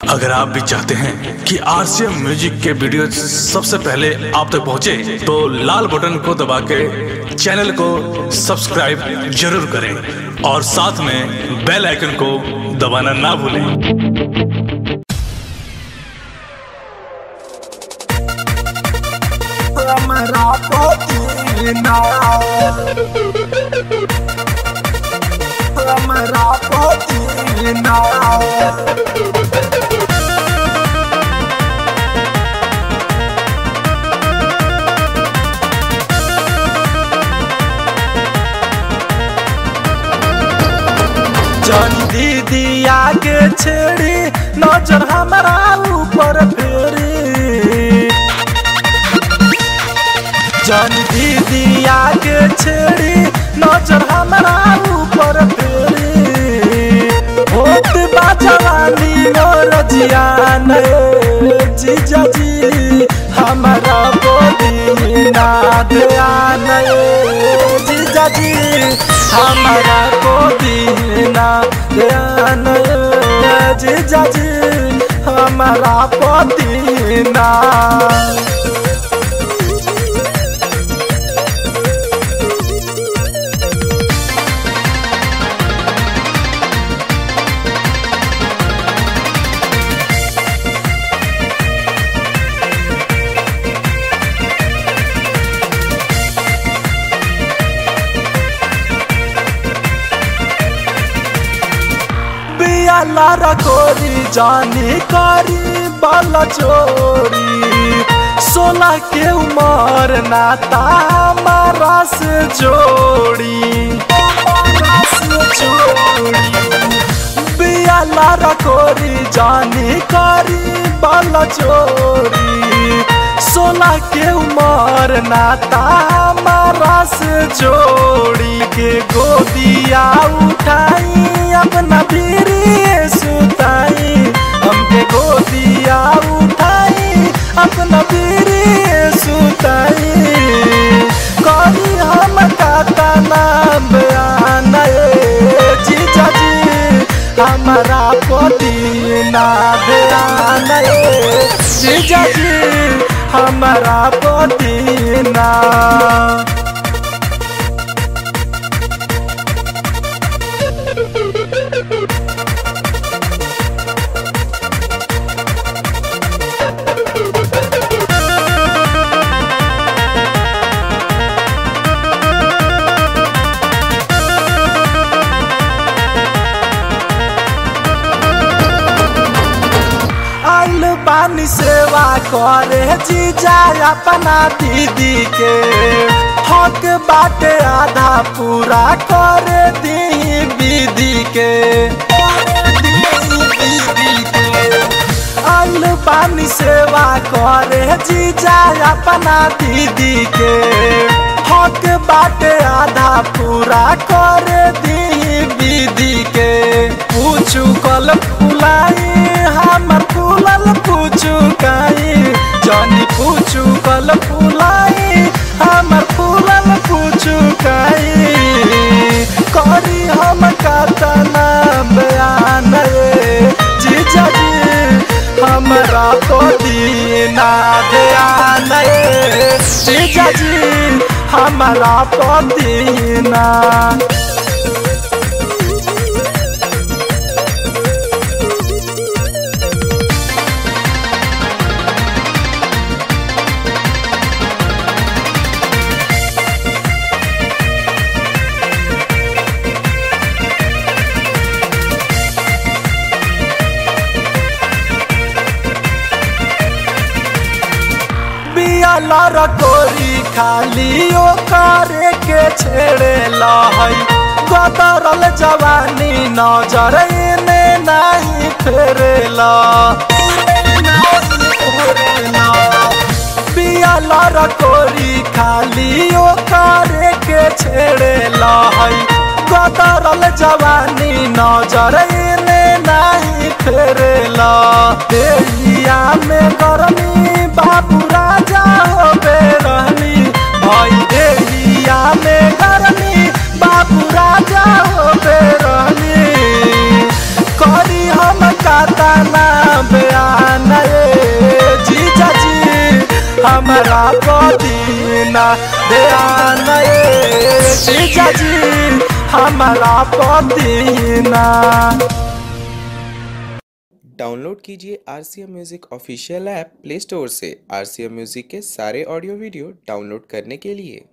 अगर आप भी चाहते हैं कि आरसीएम म्यूजिक के वीडियो सबसे पहले आप तक पहुंचे, तो लाल बटन को दबा के चैनल को सब्सक्राइब जरूर करें और साथ में बेल आइकन को दबाना ना भूलें हमरा पतिना हमरा पतिना जन दीदी आगे छेड़ी नजर हमारा ऊपर फेरी जन दीदी आगे छेड़ी नजर हमारा ऊपर फेरी होत बा जवानी मोर जियान जीजा जी हमारा बोली ना ध्यान जीजा जी हमारा बोली ना ध्यान जीजा जी हमारा पति ना पियाला रखोरी जानी करी बल चोरी सोलह के उमर नाता हमारा से जोड़ी हमारा से जोड़ी पियाला रखोरी जानी करी बल चोरी सोलह के उमर नाता हमारा से जोड़ी के गोदिया उठाई अपना पीरी सुताई हमके गोदिया उठाई अपना पीरी सुताई करी हम काता नाम बयान जीजा जी हमारा पति ना ध्यान जीजा जी हमारा पति ना आइल बानी सेवा करे जीजा अपना दीदी के हक बाटे आधा पूरा करे दी दीदी के आइल बानी सेवा करे जीजा अपना दीदी के हक बाटे आधा पूरा करे दी दीदी के पूछू कल फुलाई हमर फूलल पूछू काई जानी पूछू कल फुलाई हमर फूलल पूछू काई करी हम कातना बयान जीजा जी हमरा तो दीना ध्यान जीजा जी हमरा तो दीना पियाला रकोरी खाली ओ करे के छेड़े लहई गदरल जवानी नजर ने नहीं फेरेला पियाला रकोरी खाली ओ करे के छेड़े लहई गदरल जवानी नजर ने नहीं फेरेला देहिया में गरमी बाबू राजा हो बेरहनी भाई देहिया में गरमी बाबू राजा हो बेरहनी करी हम काता ना बे हमारा पदीना ध्यान ए जीजा जी हमारा पदीना डाउनलोड कीजिए R C M music official app play store से आर सी एम म्यूज़िक के सारे ऑडियो वीडियो डाउनलोड करने के लिए